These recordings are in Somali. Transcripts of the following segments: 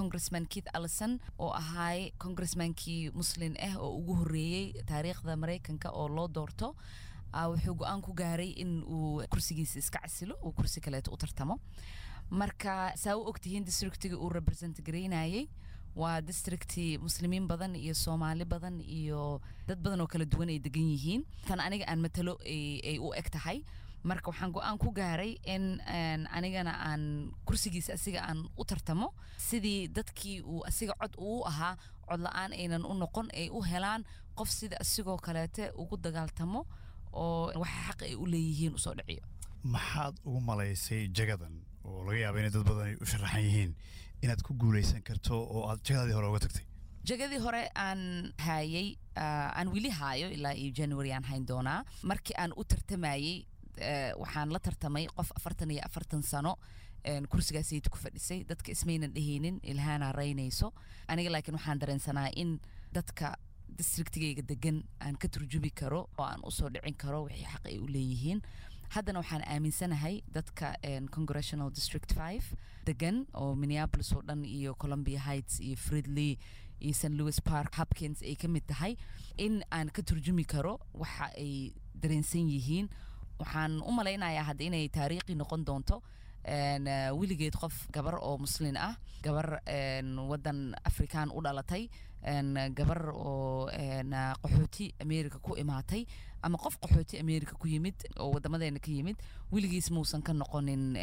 congressman keith allison oo ahaay congressmankii muslin ah oo ugu horreeyey taariikhda maraykanka oo loo doorto wuxuu go-aan ku gaaray in uu kursigiisa iska casilo uu kursi kaleeto u tartamo marka saa u ogtihiin districtiga uu represent garaynayay waa districti muslimiin badan iyo soomaali badan iyo dad badan oo kala duwan ay degan yihiin tan aniga aan matalo ay u eg tahay marka waxaan go-aan ku gaaray in anigana aan kursigiisa asiga aan u tartamo sidii dadkii uu asiga cod uu ahaa cod la-aan aynan u noqon ay u helaan qof sida asigoo kaleete ugu dagaaltamo oo waxa xaq ay u leeyihiin usoo dhiciyo maxaad ugu malaysay jagadan oo laga yaaba inay dad badan ay u sharaxan yihiin inaad ku guulaysan karto oo aad jagadaadii hore uga tagtay jagadii hore aan haayay aan weli haayo ilaa iyo january aan hayn doonaa markii aan u tartamayey waxaan la tartamay qof afartan iyo afartan sano kursigaasayta ku fadhisay dadka ismaynan dhehaynin ilhaana raynayso aniga laakiin waxaan dareensanaa in dadka districtigayga degan aan ka turjubi karo oo aan usoo dhicin karo wixii xaq ay u leeyihiin haddana waxaan aaminsanahay dadka congressional district five degan oo minneapolis oo dhan iyo columbia heights iyo fridley iyo st louis park hopkins ay ka mid tahay in aan ka turjumi karo waxa ay dareensan yihiin waxaan u malaynayaa hadda inay taariikhi noqon doonto weligeed qof gabar oo muslin ah gabar wadan afrikaan u dhalatay gabar oo qaxooti america ku imaatay ama qof qaxooti america ku yimid oo wadamadeena ka yimid weligiis muusan ka noqonin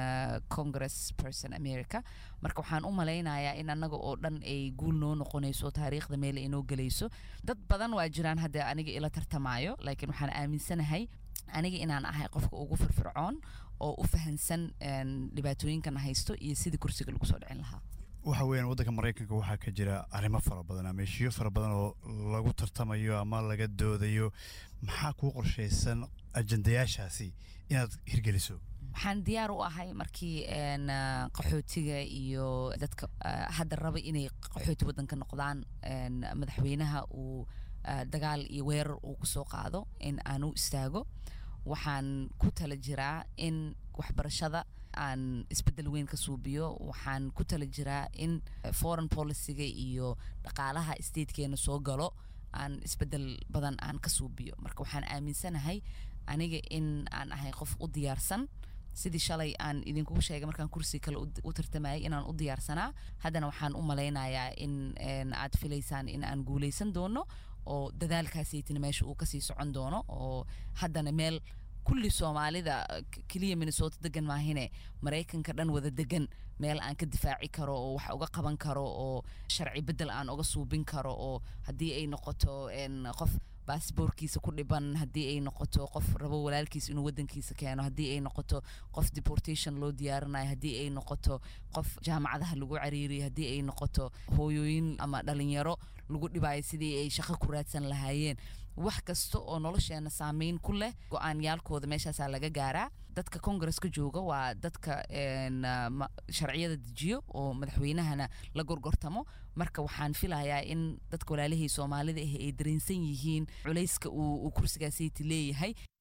congress person america marka waxaan u malaynayaa in annaga oo dhan ay guul noo noqonayso taariikhda meel ay noo gelayso dad badan waa jiraan hadda aniga ila tartamaayo laakiin waxaan aaminsanahay aniga inaan ahay qofka ugu firfircoon oo u fahansan dhibaatooyinkan haysto iyo sidii kursiga lagu soo dhicin lahaa waxa weeyaan waddanka maraykanka waxaa ka jira arrimo fara badan ama heshiyo fara badan oo lagu tartamayo ama laga doodayo maxaa kuu qorshaysan ajandayaashaasi inaad hirgeliso waxaan diyaar u ahay markii qaxootiga iyo dadka hadda raba inay qaxooti waddanka noqdaan madaxweynaha uu dagaal iyo weerar uu kusoo qaado in aan u istaago waxaan ku tala jiraa in waxbarashada aan isbeddel weyn ka suubiyo waxaan ku tala jiraa in foreign policyga iyo dhaqaalaha statekeena soo galo aan isbeddel badan aan ka suubiyo marka waxaan aaminsanahay aniga in aan ahay qof u diyaarsan sidii shalay aan idinkugu sheegay markaan kursi kale u tartamayay inaan u diyaarsanaa haddana waxaan u malaynayaa in aad filaysaan in aan guulaysan doono oo dadaalkaasaytina meesha uu kasii socon doono oo haddana meel kulli soomaalida keliya minnesota degan maahine maraykanka dhan wada degan meel aan ka difaaci karo oo wax uga qaban karo oo sharci beddel aan uga suubin karo oo haddii ay noqoto qof baasboorkiisa ku dhiban haddii ay noqoto qof rabo walaalkiisa inuu wadankiisa keeno haddii ay noqoto qof deportation loo diyaarinayo haddii ay noqoto qof jaamacadaha lagu cariiriyo haddii ay noqoto hooyooyin ama dhalinyaro lagu dhibayo sidii ay shaqo ku raadsan lahaayeen wax kasta oo nolosheena saameyn ku leh go-aanyaalkooda meeshaasaa laga gaaraa dadka congresska jooga waa dadka sharciyada dejiyo oo madaxweynahana la gorgortamo marka waxaan filayaa in dadka walaalihii soomaalida ah ay dareensan yihiin culayska uu kursigaasiti leeyahay